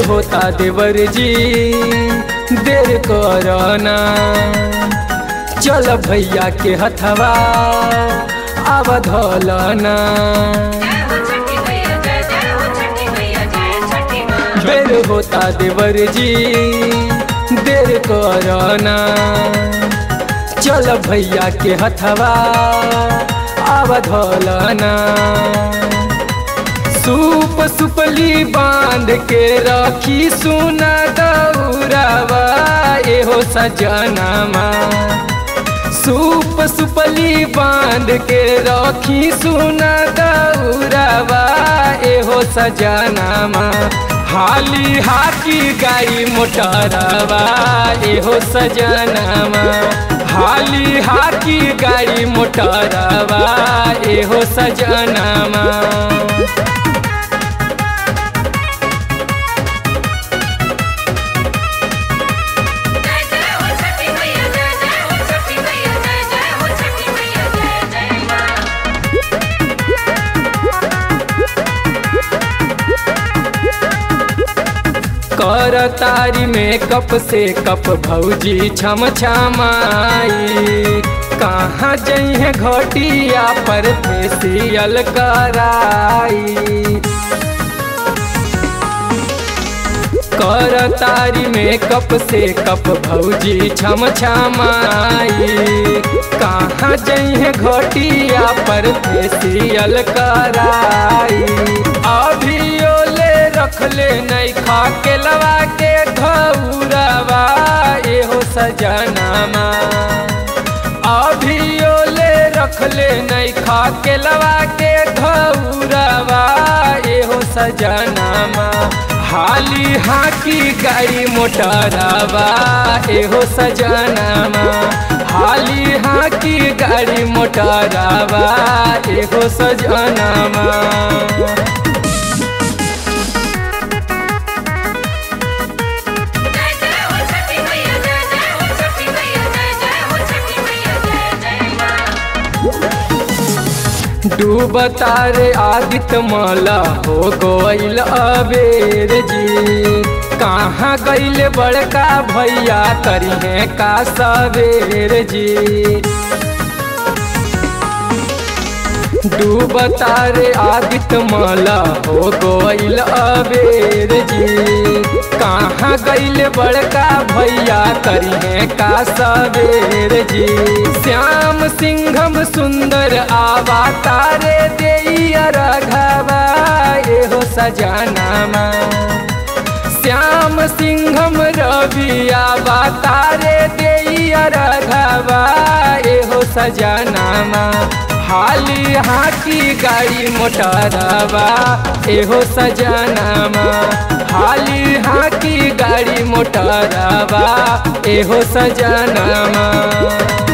होता देवर जी देर करना चल भैया के हथवा अवधलना जय हो छठी मैया जय जय हो छठी मैया जय छठी माँ बेर होता देवर जी देर करना चल भैया के हथवा अवधलना सूप सुपली बांध के रखी सुना दौरावा एहो सजनामा सूप सुपली बांध के रखी सुना दौरावा एहो सजनामा हाली हाकी गाई मोटरवा एहो सजनामा हाली हाकी गाड़ी मोटरवा एहो सजनामा जय जय हो छठी मैया जय जय हो छठी मैया जय जय हो छठी मैया जय जय माँ कर तारी में कप से कप भौजी छम छमाई कहाँ जइहे घटिया पर फेसियल कराई कर तारी में कप से कप भौजी छम छमाई कहाँ जइहे घटिया पर फेसियल कराई अभी ओले रखले नहीं खा के लवा के घौरवा एहो सजनामा अभी ओले रखले नहीं खा के लवा के घौरवा एहो सजनामा हाली हाकी गाड़ी मोटरवा एहो सजनामा हाली हाकी गाड़ी मोटरवा एहो सजनामा जय जय हो छठी मैया जय जय हो छठी मैया जय जय हो छठी मैया जय जय माँ डूबता रे आदित्य माला हो गोइल अबेर जी कहाँ गइल बड़का भैया करिहे का सवेर जी डूबता रे आदित्य माला हो गोइल अबेर जी कहाँ गइल बड़का भैया करिहे का सवेर जी श्याम सिंघम सुंदर आवा तारे देइया रघवा एहो सजनामा श्याम सिंघम रविया तारे देइया रघवा एहो सजनामा हाली हाकी गाड़ी मोटरवा एहो सजनामा हाली हाकी गाड़ी मोटरवा एहो सजनामा